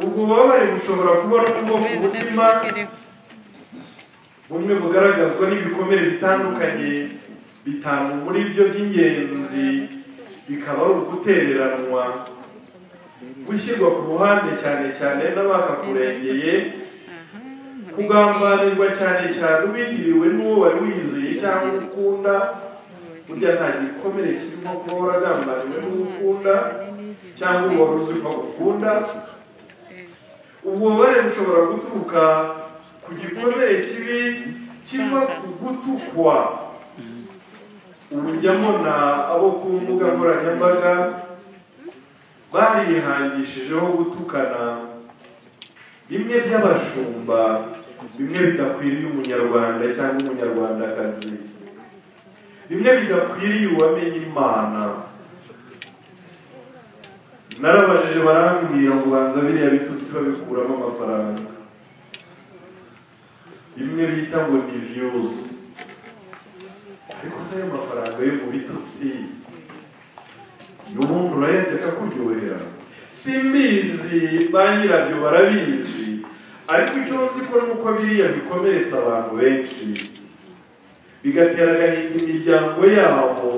ububabare bushobora kuba n'ubwoko bw'umutima bumwe bugaragazwa n'ibikomere bitandukanye bitanu muri byo by'ingenzi bikaba ari ugutereranwa gushyirwa ku ruhande cyane cyane n'abakakurengeye kugambanirwa cyane cyane ubigiriwe n'uwo wari wizeye cyangwa ukunda burya nta gikomere kirimo kuba waragambaniwe n'uwo ukunda cyangwa uwo wari uzi ko ukunda ububabare bushobora guturuka ku gikomere kibi kiva ku gutukwa ubu njya mbona abo ku mbuga nkoranyambaga barihangishijeho gutukana bimwe by'abashumba bimwe bidakwiriye umunyarwanda cyangwa umunyarwandakazi bimwe bidakwiriye uwamenye imana narabajije barambwira ngo banza biriya bitutsi babikuramo amafaranga bimwe bita ngo ni viyuzi ariko se ayo mafaranga yo mu bitutsi n'ubundi urayajya akakuryohera simbizi ba nyirabyo barabizi ariko icyo nzi ko nuko biriya bikomeretsa abantu benshi bigatera agahinda imiryango yabo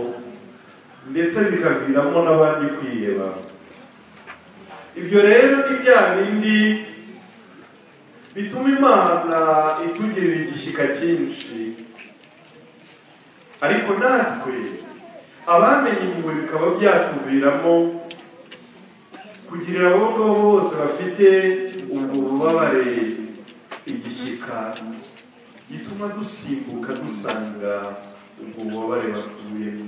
ndetse bikaviramo n'abandi kwiheba ibyo rero ni bya bindi bituma imana itugirira igishyika cyinshi ariko natwe abamenye impuhwe bikaba byatuviramo kugira abo ngabo bose bafite ubwo bubabare igishyika gituma dusimbuka dusanga ubwo bubabare batuyemo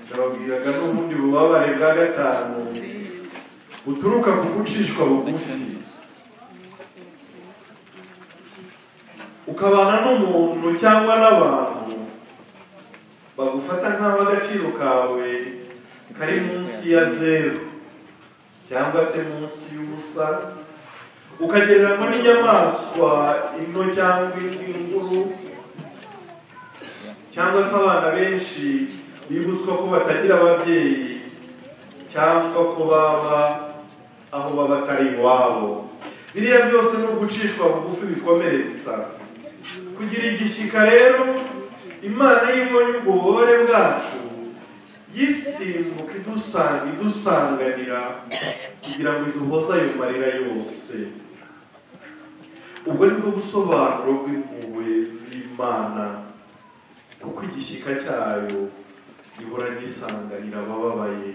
ndababwiraga n'ubundi bubabare bwa gatanu buturuka ku gucishwa bugufi ukabana n'umuntu cyangwa n'abantu bagufata nk'aho agaciro kawe kari munsi ya zeru cyangwa se munsi y'ubusa ukagereranywa n'inyamaswa into cyangwa indi nkuru cyangwa se abana benshi bibutswa ko batagira ababyeyi cyangwa ko baba aho baba atari iwabo biriya byose ni ugucishwa bugufi bikomeretsa kugira igishyika rero imana y'ibonye ubwo bubabare bwacu yisimbuka idusanga idusanganira kugira ngo iduhoze ayo marira yose ubwo ni bwo busobanuro bw'impuhwe z'imana kuko igishyika cyayo gihora gisanganira abababaye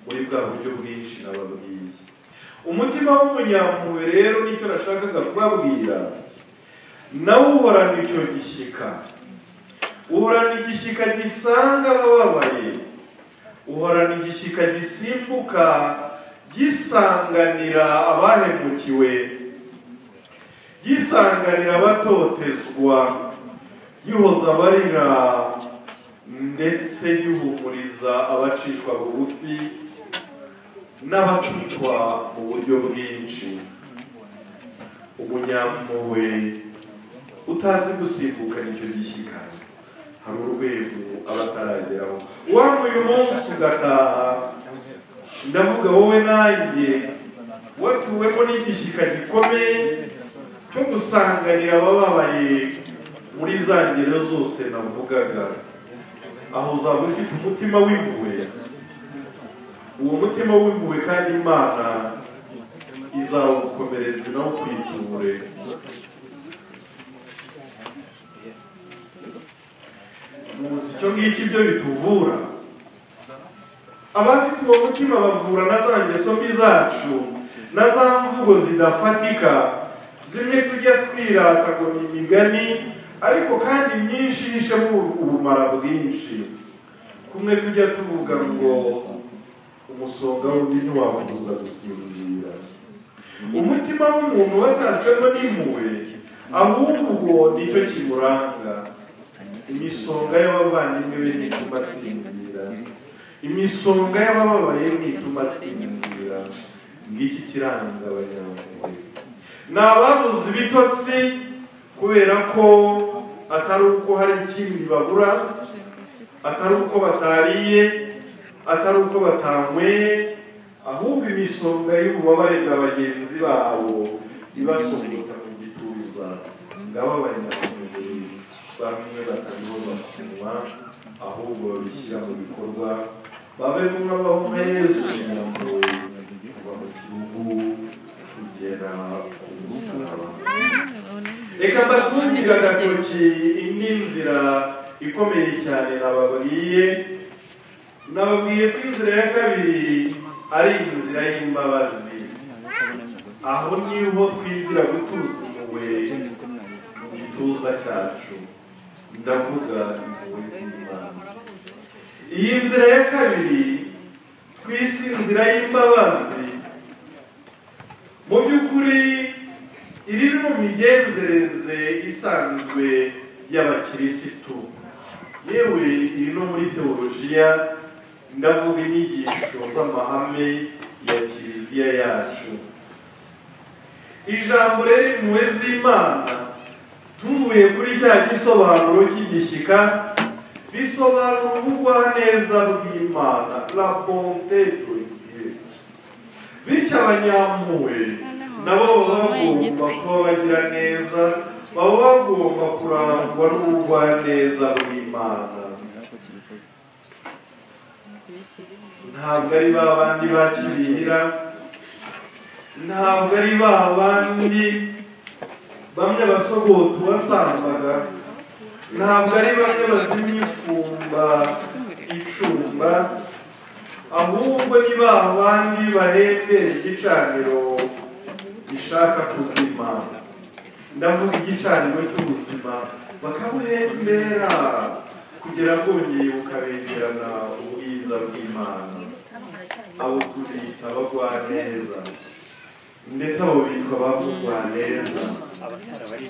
muri bwa buryo bwinshi nababwiye umutima w'umunyampuhwe rero nicyo nashakaga kubabwira nawe uhorana icyo gishyika uhorana igishyika gisanga abababaye uhorana igishyika gisimbuka gisanganira abahemukiwe gisanganira abatotezwa gihoza abarira ndetse gihumuriza abacishwa bugufi n'abacutwa mu buryo bwinshi umunyampuhwe utazi gusimbukana icyo gishyika hari urwego aba atarageraho waba uyu munsi ugataha ndavuga wowe nanjye watuwemo n'igishyika gikomeye cyo gusanganira abababaye muri za ngero zose navugaga aho uzaba ufite umutima w'impuhwe uwo mutima w'impuhwe kandi imana izawukomereza nawo kwiture muzi icyo ngicyo ibyo bituvura abafite uwo mutima bavura na za ngeso mbi zacu na za mvugo zidafatika zimwe tujya twirata ngo ni imigani ariko kandi myinshi yishemo ubumara bwinshi kumwe tujya tuvuga ngo umusonga w'undi ntiwakubuza gusinzira umutima w'umuntu watashyemo n'impuhwe ahubwo ubwo nicyo kimuranga imisonga y'abavandimwe be ntituma asinzira imisonga y'abababaye ntituma asinzira ngiki kiranga abanyamaguru ni ababuze ibitotsi kubera ko atari uko hari ikindi babura atari uko batariye atari uko batanyweye ahubwo imisonga y'ububabare bwa bagenzi babo ibasongota mu gituza ngababarira ku mubiri bamwe batariho bakunywa ahubwo babishyira mu bikorwa babe nk'abahunga yezu kugira ngo kuva mu gihugu kugera ku musaraba reka mbatungire agatoki indi nzira ikomeye cyane nababwiye nababwiye ko inzira ya kabiri ari inzira y'imbabazi aho niho twigira gutuza impuhwe mu gituza cyacu ndavuga impuhwe z'imana iyi nzira ya kabiri ku isi inzira y'imbabazi mu by'ukuri iri mu migenzereze isanzwe y'abakirisitu yewe iri no muri teolojiya ndavuga inyigisho z'amahame ya kiliziya yacu ijambo rero impuhwe z'imana tuvuye kuri cya gisobanuro cy'igishyika bisobanura ubugwaneza bw'imana la bonte de Dieu bityo abanyampuhwe nabo baba bagomba kuba bagira neza baba bagomba kurangwa n'ubugwaneza bw'imana ntabwo ari ba bandi bakirira ntabwo ari ba bandi bamwe basogote uwasambaga ntabwo ari bamwe bazimya ifumba icumba ahubwo ni ba bandi bahembera igicaniro gishaka kuzima ndavuga igicaniro cy'ubuzima bakabuhembera kugira ngo bongeye bukabengerana ubwiza bw'imana abo tubita abagwa neza ndetse abo bitwa bavugwa neza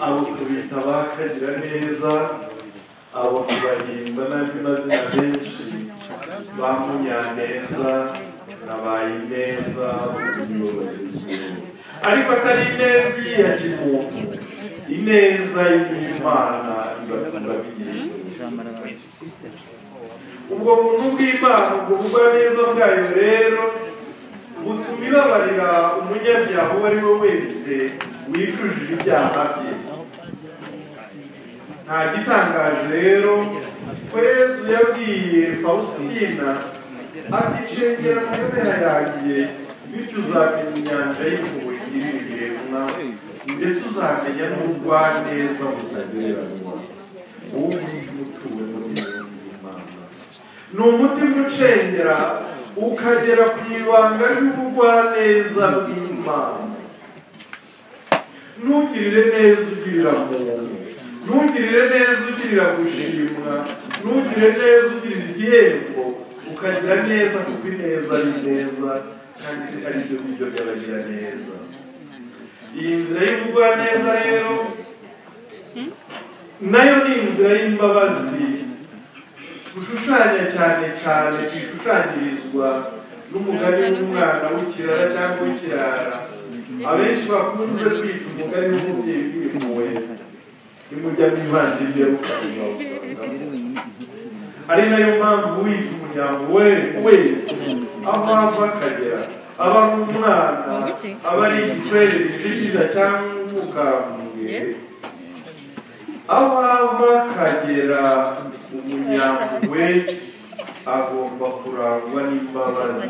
abo tubita bakagira neza abo tubahinda n'andi mazina menshi ba munyaneza na ba ineza b'ubuyobozi ariko atari ineza ya kimuntu ineza y'imana ibatura bigiye ubwo buntu bw'imana ubwo bugwaneza bwayo rero butuma ibabarira umunyabyaha uwo ari we wese wicujije ibyaha bye nta gitangaje rero ko yesu yabwiye faustina ati cengera mu mpera yanjye bityo uzamenya inyanja y'impuhwe igirira ibiremwa ndetse uzamenya n'ubugwaneza butagereranywa uwo mutuwe muri imana ni umutima ucengera ukagera ku ibanga ry'ubugwaneza bw'imana ntugirire neza ugirira muntu ntugirire neza ugirira gushimwa ntugire neza ugirira igihembo ukagira neza kuko ineza ari neza kandi ari byo biryo by'abagira neza iyi nzira y'ubugwaneza rero nayo ni inzira y'imbabazi gushushanya cyane cyane bishushanyirizwa n'umugani w'umwana w'ikirara cyangwa w'ikirara abenshi bakunze kwita umugani w'umubyeyi w'impuhwe nimujya mu ivanjiri yo ari nayo mpamvu wita umuryango we wese aho ava akagera aba ari umwana aba ari igitwere gishigisha cyangwa umukambuye abava akagera umunyampuhwe agomba kurangwa n'imbabazi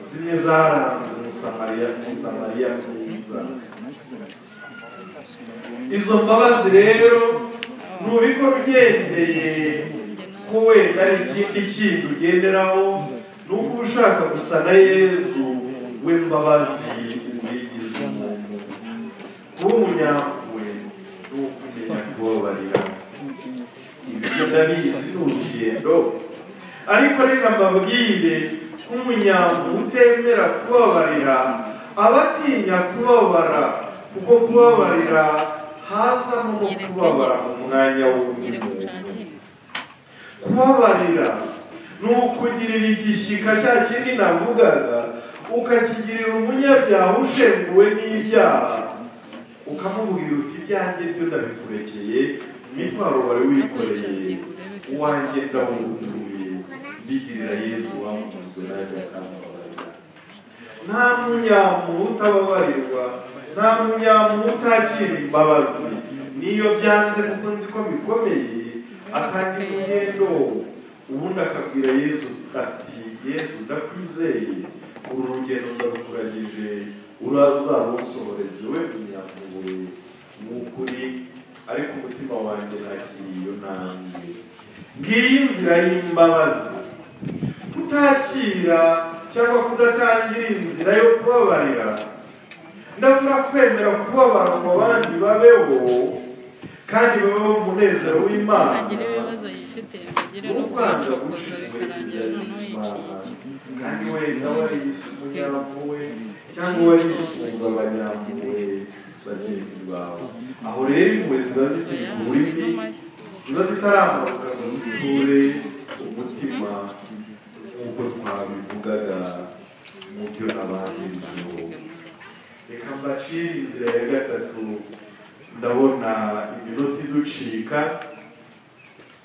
zimwe zaranze umusamariya umusamariya mwiza izo mbabazi rero ntubikora ugendeye ko wenda ari ikindi kintu ugenderaho ni uko uba ushaka gusa na yezu we mbabazi umwigize umuntu kuba umunyampuhwe ni ukumenya kubabarira ndabizi ni urugendo ariko reka mbabwire ko umunyamu utemera kubabarira aba atinya kubabara kuko kubabarira hazamo no kubabara mu mwanya w'undi kubabarira ni ukugirira igishyika cya kindi navugaga ukakigirira umunyabyaha ushenguwe n'ibyaha ukamubwira uti ibyanjye byo ndabikurekeye imitwaro wari wikoreye uwanjye ndawuzuye mbigirira yezu wamukunzwe najya akamubabarira nta munyamuntu utababarirwa nta munyamuntu utakira imbabazi niyo byanze kuko nzi ko bikomeye atangira ingendo ubundi akabwira yezu ati yezu ndakwizeye uru rugendo ndarukuragije uraza uzarusohoreze we munyamuntu ni ukuri ariko umutima wanjye nakiriye iyo ntambwe ngiyi inzira y'imbabazi kutakira cyangwa kudatangira inzira yo kubabarira ndavuga kwemera kubabara mu bandi babeho kandi babeho umunezero w'imana bagira ibibazo yifite bagire no kwanza kwicokoza bikarangira gushishikariza noneho imana yiciye kandi wenda wari umunyamuwe cyangwa wari usunga abanyamuwe bagenzi bawe aho rero impuhwe ziba zikiri ku burimi ziba zitaramuka ngo ziture umutima nk'uko twabivugaga mu byo abandi reka mbacire inzira ya gatatu ndabona iminota iducika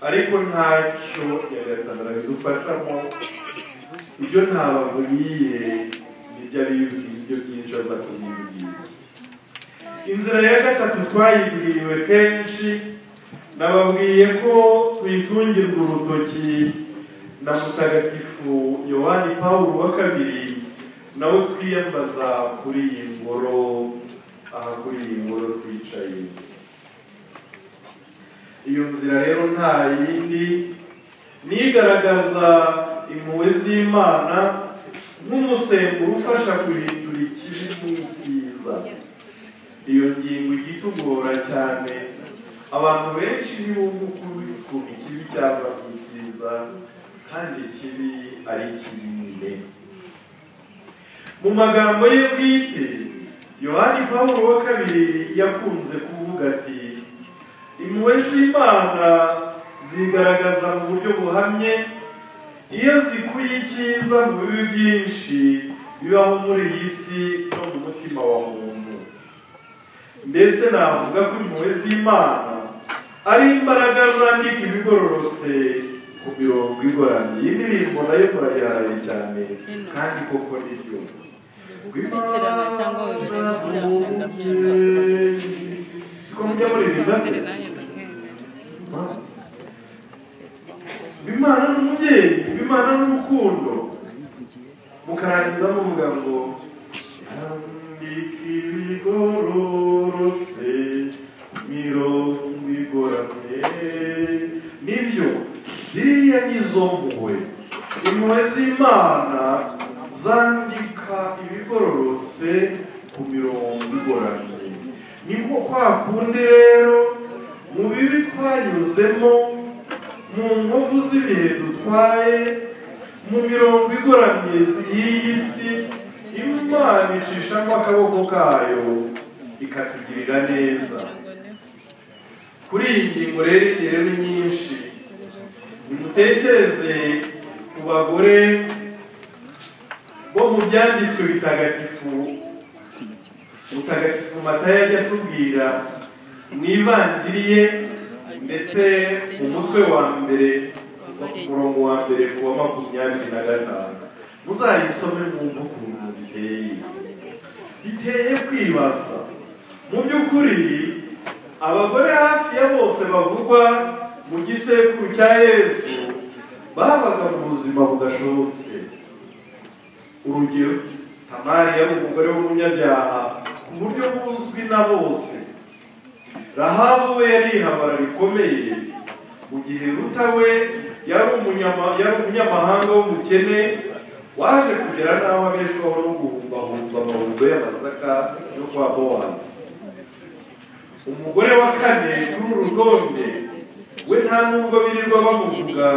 ariko ntacyo nyagasana arabidufashamo ibyo ntababuriye nibyo ari ibyo byinshi aza kubibwira inzira ya gatatu twayibwiriwe kenshi nababwiye ko tuyitungirwa urutoki na mutagatifu yohani pawulo wa kabiri nawe twiyambaza kuri iyi ngoro aha kuri iyi ngoro twicaye iyo nzira rero nta yindi nigaragaza impuhwe z'imana nk'umusemburo ufasha guhindura ikibi mu byiza iyo ngingo ijya itugora cyane abantu benshi ntibumva ukuri ku ikibi cyangwa ku cyiza kandi ikibi ari kinini mu magambo ye bwite yohani pawulo wa kabiri yakunze kuvuga ati impuhwe z'imana zigaragaza mu buryo buhamye iyo zikuye icyiza mu bibi byinshi bibaho muri iyi si no mu mutima wa muntu mbese navuga ko impuhwe z'imana ari imbaraga zandika ibigororotse ku mirongo igoramye iyi ndirimbo nayo murayiharaye cyane kandi koko ni byo gukurikirana cyangwa bibereye mu byaha ndabyumva siko mujya muririmba se bimana ni umubyeyi bimana ni urukundo mukarangiza muvuga ngo yandika ibigororotse mirongo igoramye nibyo ziriya ni izo mpuhwe impuhwe z'imana zandika ibigororotse ku mirongo igoramye nibwo kwa kundi rero mu bibi twanyuzemo mu nkovu z'ibihe dutwaye mu mirongo igoramye y'iyi si imana icishamo akaboko kayo ikatugirira neza kuri iyi ngingo rero ingero ni nyinshi nimutekereze ku bagore bo mu byanditswe bitagatifu mutagatifu matayo ajya atubwira mu ivanjiri ye ndetse mu mutwe wa mbere kuva ku murongo wa mbere ku wa makumyabiri na gatanu muzayisome mwumve ukuntu biteye biteye kwibaza mu by'ukuri abagore hafi ya bose bavugwa mu gisekuru cya yesu babaga mu buzima budashobotse urugero tamari yari umugore w'umunyabyaha ku buryo buzwi na bose rahabu we yari ihabara rikomeye mu gihe ruta we yari umunyama- yari umunyamahanga w'umukene waje kugera n'aho abeshwaho no guhumbahumba amahundo y'amasaka yo kwa bowazi umugore wa kane kuri uru rutonde we nta nubwo birirwa bamuvuga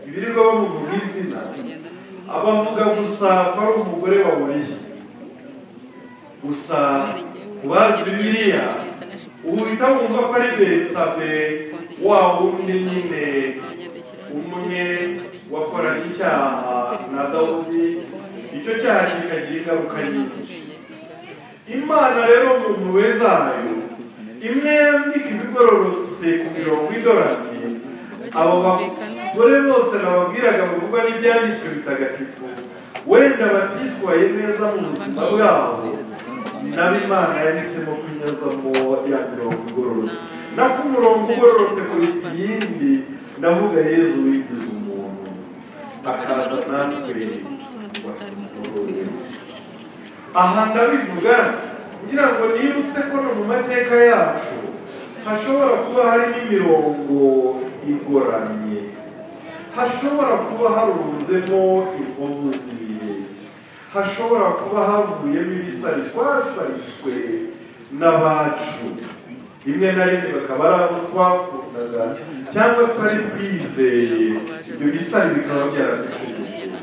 ibirirwa bamuvuga izina abavuga gusa ko ari umugore wa buriya gusa ku bazi bibiliya uhita wumva ko ari betsabe wa wundi nyine umwe wakoranye icyaha na dawudi icyo cyaha kikagira ingaruka nyinshi imana rero mu mpuhwe zayo imwe yambika ibigororotse ku mirongo idoramye abo bagore bose nababwiraga bavugwa n'ibyanditswe bitagatifu wenda batitwaye neza mu buzima bwabo nabo imana yahisemo kunyuzamo ya mirongo igororotse naho umurongo ugororotse kuruta iyindi ndavuga yezu wigize umuntu akaza natwe aha ndabivuga ngira ngo nibutse ko no mu mateka yacu hashobora kuba harimo imirongo igoramye hashobora kuba harunzemo inkovu z'ibihe hashobora kuba havuyemo ibisari twasariswe n'abacu rimwe na rimwe bakaba ari abo twakundaga cyangwa twari twizeye ibyo bisari bikaba byaradushubije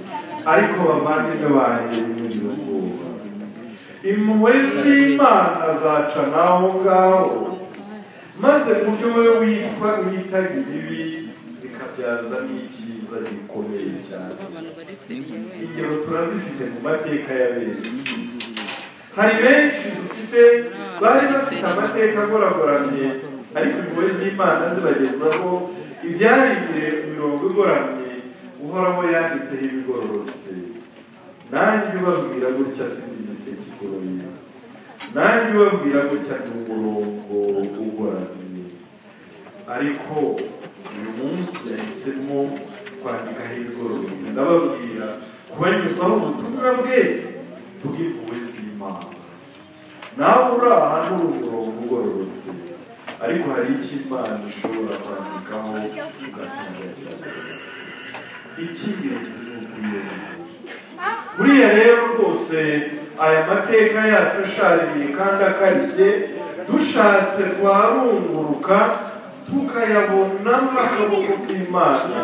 ariko bavandimwe banjye n'ibindi ubwoba impuhwe z'imana zaca n'aho ngaho maze mu byo wowe witwa witaga ibibi zikabyaza n'icyiza gikomeye cyane abantu bari seriye ingero turazifite mu mateka ya benshi hari benshi dufite bari bafite amateka agoragoramye ariko impuhwe z'imana zibagezaho ibyaririye imirongo igoramye uhoraho yanditseho ibigororotse nanjye ubabwira gutya sindi igiseke igoroye nanjye ubabwira gutya ni umurongo ugoramye ariko uyu munsi yahisemo kwandikaho ibigororotse ndababwira kubanyuzaho ubutumwa bwe bw'impuhwe z'imana nawe uri aha ni umurongo ugororotse ariko hari icyo imana ishobora kwandikaho ugasanga kiragororotse icy'ingenzi ni ukuyobora buriya rero rwose aya mateka yacu ashaririye kandi akarishye dushatse twarunguruka tukayabonamo akaboko k'imana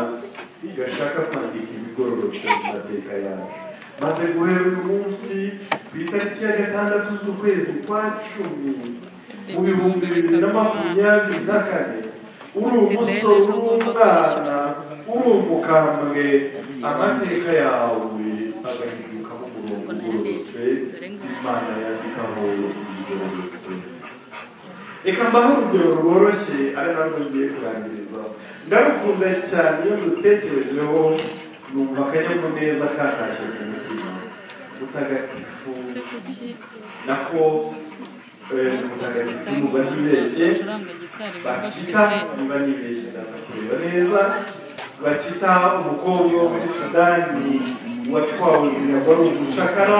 gashaka kwandika ibigororotse mu mateka yacu maze guhera uyu munsi ku itariki ya gatandatu z'ukwezi kwa cumi mu bihumbi bibiri na makumyabiri na kane uri umusore uri umwana uri umukambwe amateka yawe agahindukamo umurongo ugororotse imana yandikaho igororotse reka mbaho urugero rworoshye ari narwo ngiye kurangiriza ndarukunda cyane iyo dutekerejeho numva akanyamuneza katashye mu mutima mutagatifu se kuki nako eh, mutagatifu muba ntibeshye bacuranga gitari bakita niba nibeshye ndaza kureba neza bakita umukobwa wo muri sudani watwawe ibirago ari umucakara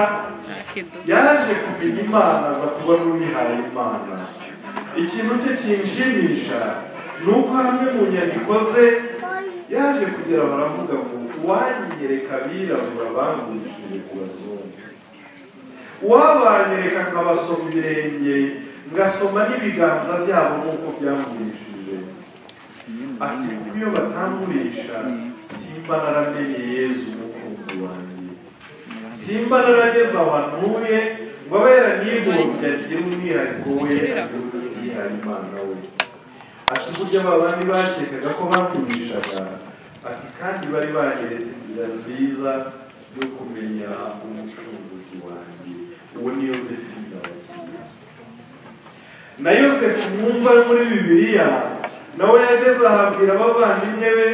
yaje kumenya imana aza kuba n'uwihaye imana ikintu cye kinshimisha ni uko hamwe mu nyandiko ze yaje kugira baravuga ngo uwanyereka abirabura bangurishije ku bazungu uwabanyereka akabasoma ibirenge ngasoma n'ibiganza byabo nk'uko byangurishije ati kuko iyo batangurisha simba naramenye yezu umukunzi wanjye simba narageze ahantu ntuye ngo abe yaranigombye agire umwihariko we agire umwihariko imana we ati burya ba bandi bakekaga ko bakumishaga ati kandi bari bageretse inzira nziza yo kumenya umucunguzi wanjye uwo ni yosefina wagiye na yosefu mwumva ari muri bibiliya nawe yageze ahabwira abavandimwe be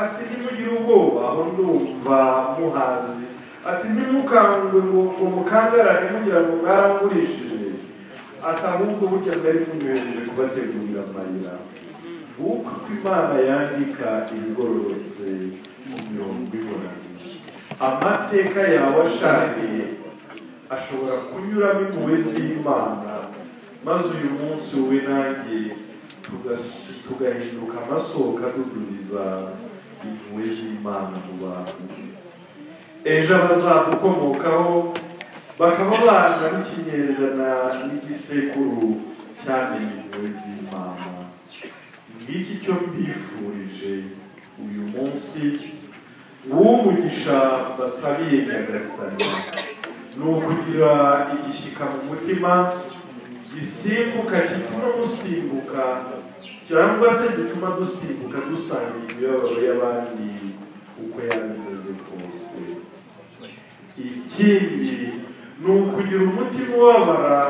ati ntimugire ubwoba aho ndumva muhazi ati ntimukangwe ngo ngo mukangarane mugira ngo mwarangurishije ati ahubwo burya mwari munyohereje kubategurira amayira uko imana yandika ibigororotse mu mirongo ibonanye amateka yawe ashariye ashobora kunyuramo impuhwe z'imana maze uyu munsi wowe nanjye tuga- tugahinduka amasoko adudubiza impuhwe z'imana mu bantu ejo abazadukomokaho bakaba bana n'ikinyejana n'igisekuru cyamenye impuhwe z'imana ngiki cyo mbifurije uyu munsi w'umugisha basabiye nyagasani ni ukugira igishyika mu mutima gisimbuka gituma musimbuka cyangwa se gituma dusimbuka dusangira imibabaro y'abandi uko yabimeze kose ikindi ni ukugira umutima ubabara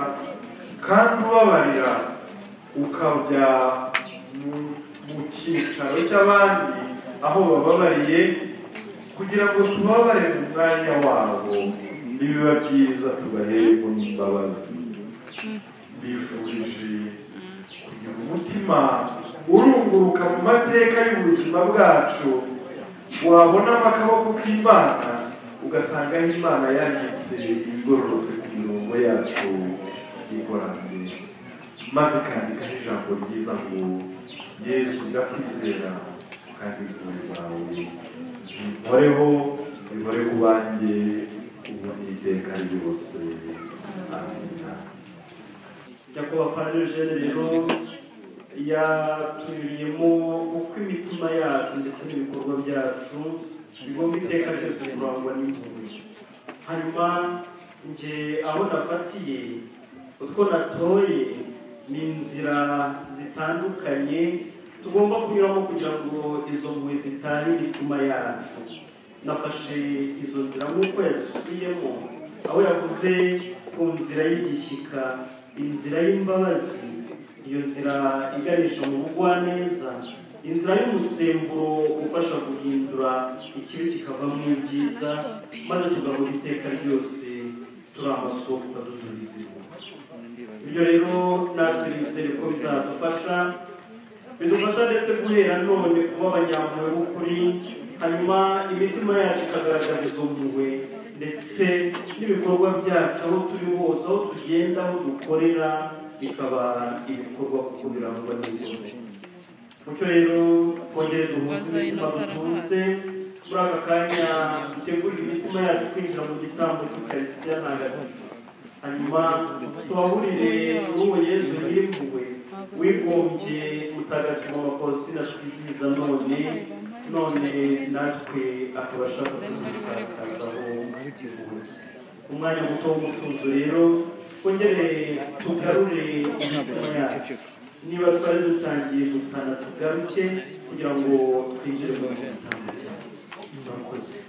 kandi ubabarira ukabya mu- mu cyicaro cy'abandi aho bababariye kugira ngo tubabare mu mwanya wabo nibiba byiza tubahereko n'imbabazi bifurije kugira umutima urunguruka mu mateka y'ubuzima bwacu wabonamo akaboko k'imana ugasanga aho imana yanditse igororotse ku mirongo yacu y'ikoraniro maze ikandikaho ijambo ryiza ngo yesu ndakwizera kandi impuhwe zawe zimporeho zihore ku banjye ubu n'iteka ryose amina Jakoba Padre Eugene rero yatuririyemo uko imitima yacu ndetse n'ibikorwa byacu bigomba iteka ryose kurangwa n'impuhwe hanyuma njye aho nafatiye utwo natoye ni inzira zitandukanye tugomba kunyuramo kugira ngo izo mpuhwe zitahe imitima yacu nafashe izo nzira nk'uko yazisubiyemo aho yavuze ku nzira y'igishyika inzira y'imbabazi iyo nzira iganisha mu bugwaneza inzira y'umusemburo ufasha guhindura ikibi kikavamo ibyiza maze tugahora iteka ryose turi amasoko adusubiza inyuma ibyo rero natwe nizere ko bizadufasha bidufasha ndetse guhera none kuba abanyampuhwe b'ukuri hanyuma imitima yacu ikagaragaza izo mpuhwe ndetse n'ibikorwa byacu aho turi hose aho tugenda aho dukorera bikaba ibikorwa kuko birangwa n'izo mpuhwe mucyo rero twongere duhuze imitima dutuze muri aka kanya dutegurire imitima yacu kwinjira mu gitambo cy'ukarisitiya ntagatifu hanyuma tubahurire uwo yezu yimpuwe wigombye mutagatifu wa faustina twizihiza none none natwe akabasha kudusakazaho ubuzi umwanya muto w'umutuzo rero twongere tugarure imitima yacu niba twari dutangiye gutana tugaruke kugira ngo twinjire mu gitambo cyacu murakoze